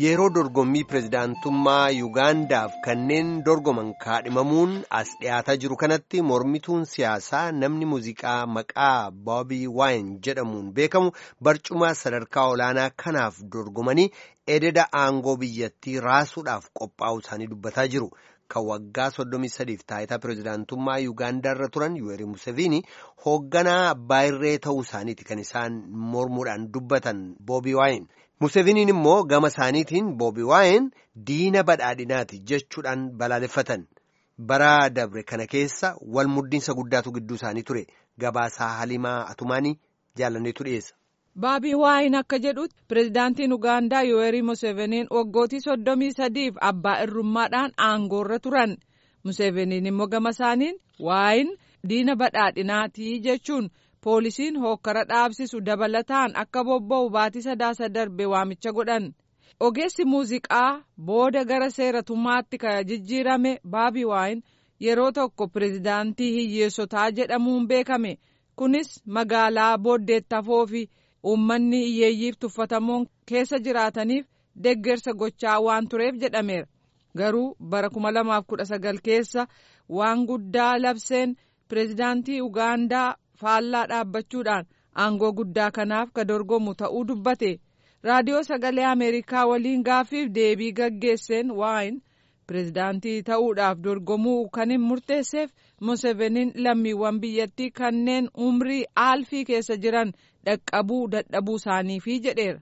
Yeroo dorgommii pirezidaantummaa Yuugaandaaf kanneen dorgoman kaadhimamuun as dhiyaataa jiru kanatti mormituun siyaasaa namni muuziqaa maqaa Boobii Waayin jedhamuun beekamu barcuma sadarkaa olaanaa kanaaf dorgomanii ededa aangoo biyyattii raasuudhaaf qophaa'u isaanii dubbataa jiru. Kan waggaa 33f taayitaa pirezidaantummaa Yuugaandaarra turan Yuweeri Museveni hoogganaa abbaa irree ta'uu isaaniiti kan isaan mormuudhaan dubbatan Boobii Waayin. Museveniin immoo gama isaaniitiin Boobii Waayin diina badhaadhinaati jechuudhaan balaaleffatan. Bara dabre kana keessa wal muddiinsa guddaatu gidduu isaanii ture. Gabaasaa Halimaa Atumaanii jaalanneetu dhiyeessa. Boobii Waayin akka jedhutti pirezidaantiin Ugaandaa Yuweerii Museveniin waggootii soddomii sadiif abbaa irrummaadhaan aangoorra turan. Museveniin immoo gama isaaniin Waayin diina badhaadhinaatii jechuun poolisiin hookkara dhaabsisu dabalataan akka bobba'u baatii sadaasa darbe waamicha godhan. Ogeessi muuziqaa booda gara seeratummaatti kan jijjiirame Boobii Waayin yeroo tokko pirezidaantii hiyyeessotaa jedhamuun beekame. Kunis magaalaa booddeettafoo fi uummanni hiyyeeyyiif tuffatamoon keessa jiraataniif deggersa gochaa waan tureef jedhameera. Garuu bara 2019 keessa waan guddaa labseen pirezidaantii Ugaandaa faallaa dhaabbachuudhaan aangoo guddaa kanaaf ka dorgomu ta'uu dubbate. Raadiyoo Sagalee Ameerikaa waliin gaaffiif deebii gaggeesseen waayin pirezidaantii ta'uudhaaf dorgomuu kan hin murteesseef Museveniin lammiiwwan biyyattii kanneen umrii aalfii keessa jiran dhaqqabuu dadhabuu isaaniifi jedheera.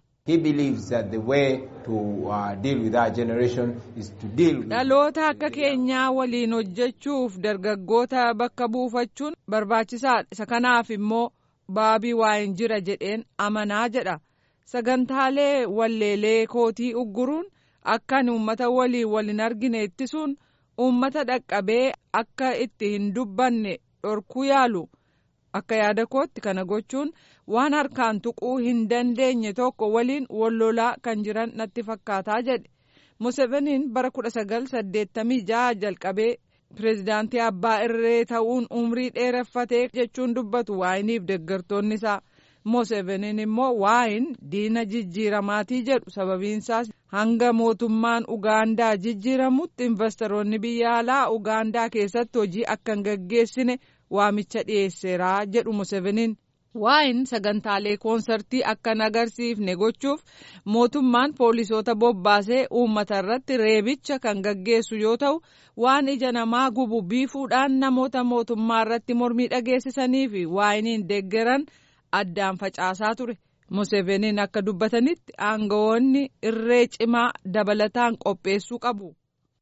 dhaloota akka keenyaa waliin hojjechuuf dargaggoota bakka buufachuun barbaachisaadha isa kanaaf immoo baabii waayin jira jedheen amanaa jedha sagantaalee walleelee kootii ugguruun akkan uummata waliin waliin argine ittisuun uummata dhaqqabee akka itti hin dubbanne dhorkuu yaalu. akka yaada kootti kana gochuun waan harkaan tuquu hin dandeenye tokko waliin wallolaa kan jiran natti fakkaataa jedhe museveniin bara 1986 jalqabee pirezidaantii abbaa irree ta'uun umrii dheereffatee jechuun dubbatu waayiniif deggartoonni isaa museveniin immoo waayin diina jijjiiramaatii jedhu sababiinsaas hanga mootummaan ugaandaa jijjiiramutti investoroonni biyya alaa ugaandaa keessatti hojii akka hin gaggeessine waamicha dhiyeesseeraa jedhu museveniin waayin sagantaalee koonsartii akka hin agarsiifne gochuuf mootummaan poolisoota bobbaasee uummata irratti reebicha kan gaggeessu yoo ta'u waan ija namaa gubu biifuudhaan namoota mootummaa irratti mormii dhageessisanii fi waayiniin deeggaran addaan facaasaa ture museveniin akka dubbatanitti aangawoonni irree cimaa dabalataan qopheessuu qabu.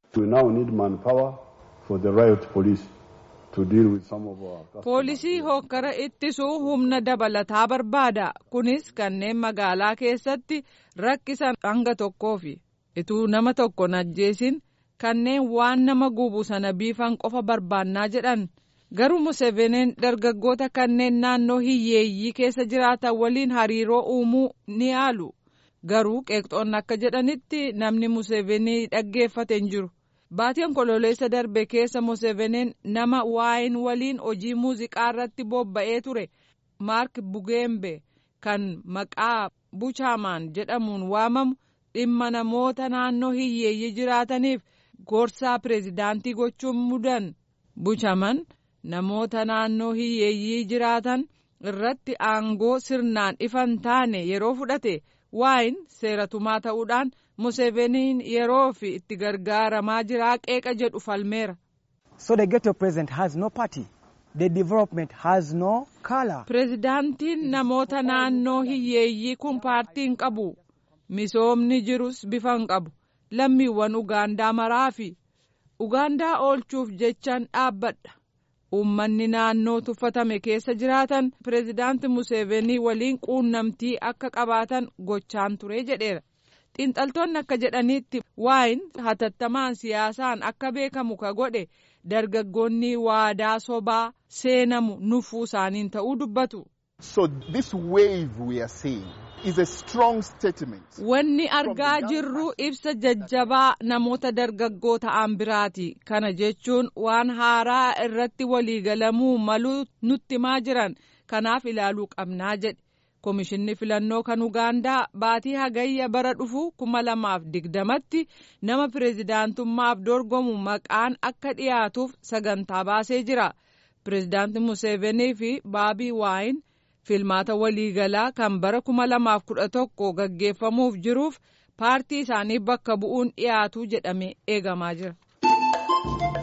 poolisii hookkara ittisuu humna dabalataa barbaada kunis kanneen magaalaa keessatti rakkisan hanga tokkoofi ituu nama tokko ajjeesin kanneen waan nama gubu sana biifan qofa barbaannaa jedhan garuu museveniin dargaggoota kanneen naannoo hiyyeeyyii keessa jiraatan waliin hariiroo uumuu ni yaalu garuu qeeqxoonni akka jedhanitti namni musevenii dhaggeeffate hin jiru. Baatii onkololeessa darbe keessa Museveniin nama waayin waliin hojii muuziqaa irratti bobba'ee ture Maark Bugembe kan maqaa Buchaamaan jedhamuun waamamu dhimma namoota naannoo hiyyeeyyii jiraataniif gorsaa pireezidaantii gochuun mudan. Buchaaman namoota naannoo hiyyeeyyii jiraatan irratti aangoo sirnaan ifan taane yeroo fudhate waayin seeratumaa ta'uudhaan. Museveniin yeroo fi itti gargaaramaa jiraa qeeqa jedhu falmeera. So the ghetto president has no party. The development has no color. Pireezidaantiin namoota naannoo hiyyeeyyii kun paartii hin qabu. Misoomni jirus bifa hin qabu. Lammiiwwan Ugaandaa maraa fi Ugaandaa oolchuuf jechaan dhaabbadha. Uummanni naannoo tuffatame keessa jiraatan pireezidaanti Musevenii waliin quunnamtii akka qabaatan gochaan ture jedheera. xiinxaltoonni akka jedhanitti waayin hatattamaan siyaasaan akka beekamu ka godhe dargaggoonni waadaa sobaa seenamu nuffuu isaaniin ta'uu dubbatu. So this wave we are seeing is a strong statement. Wanni argaa jirru ibsa jajjabaa namoota dargaggoo ta'an biraati. Kana jechuun waan haaraa irratti waliigalamuu maluu nutti himaa jiran kanaaf ilaaluu qabnaa jedhe. Komishinni filannoo kan Ugaandaa baatii hagayya bara dhufu kuma lamaaf digdamatti nama pireezidaantummaaf dorgomu maqaan akka dhiyaatuuf sagantaa baasee jira. Pireezidaanti Museveenii fi Baabii Waayin filmaata waliigalaa kan bara kuma lamaaf kudha tokko gaggeeffamuuf jiruuf paartii isaanii bakka bu'uun dhiyaatu jedhamee eegamaa jira.